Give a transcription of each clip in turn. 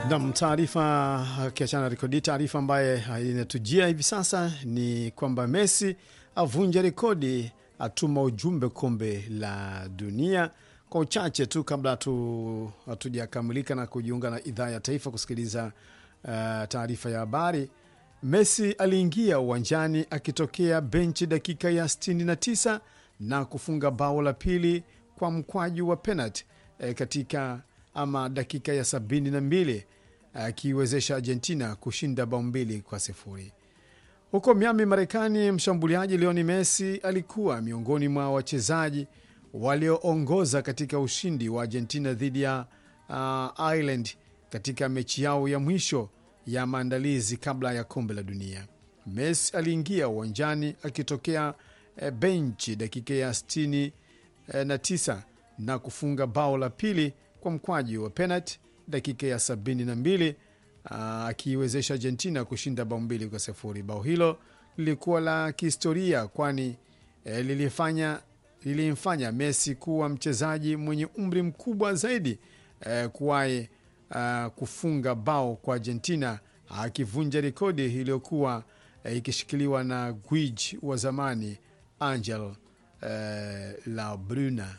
Nam, taarifa akiachana rekodi, taarifa ambaye inatujia hivi sasa ni kwamba Messi avunja rekodi, atuma ujumbe kombe la dunia. Kwa uchache tu kabla hatujakamilika na kujiunga na idhaa ya taifa kusikiliza uh, taarifa ya habari, Messi aliingia uwanjani akitokea benchi dakika ya 69 na kufunga bao la pili kwa mkwaju wa penalti eh, katika ama dakika ya 72 akiiwezesha Argentina kushinda bao mbili kwa sifuri. Huko Miami, Marekani, mshambuliaji Lionel Messi alikuwa miongoni mwa wachezaji walioongoza katika ushindi wa Argentina dhidi ya uh, Ireland katika mechi yao ya mwisho ya maandalizi kabla ya kombe la dunia. Messi aliingia uwanjani akitokea eh, benchi dakika ya 69 eh, na, tisa, na kufunga bao la pili kwa mkwaju wa penalti dakika ya 72 akiiwezesha Argentina kushinda bao mbili kwa sifuri. Bao hilo lilikuwa la kihistoria kwani eh, lilifanya lilimfanya Messi kuwa mchezaji mwenye umri mkubwa zaidi eh, kuwahi uh, kufunga bao kwa Argentina akivunja rekodi iliyokuwa eh, ikishikiliwa na gwiji wa zamani Angel eh, Labruna.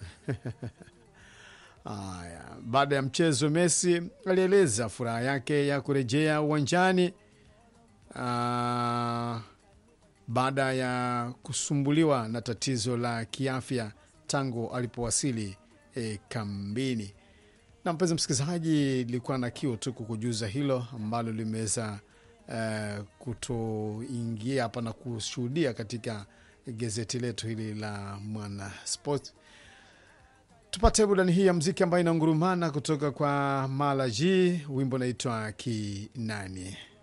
Aya, baada ya mchezo Messi alieleza furaha yake ya kurejea uwanjani baada ya kusumbuliwa na tatizo la kiafya tangu alipowasili e, kambini. Na mpenzi msikilizaji, ilikuwa na kiu tu kukujuza hilo ambalo limeweza e, kutoingia hapa na kushuhudia katika gazeti letu hili la Mwana Sport. Tupate burudani hii ya mziki ambayo inangurumana kutoka kwa Malaji, wimbo naitwa Kinani.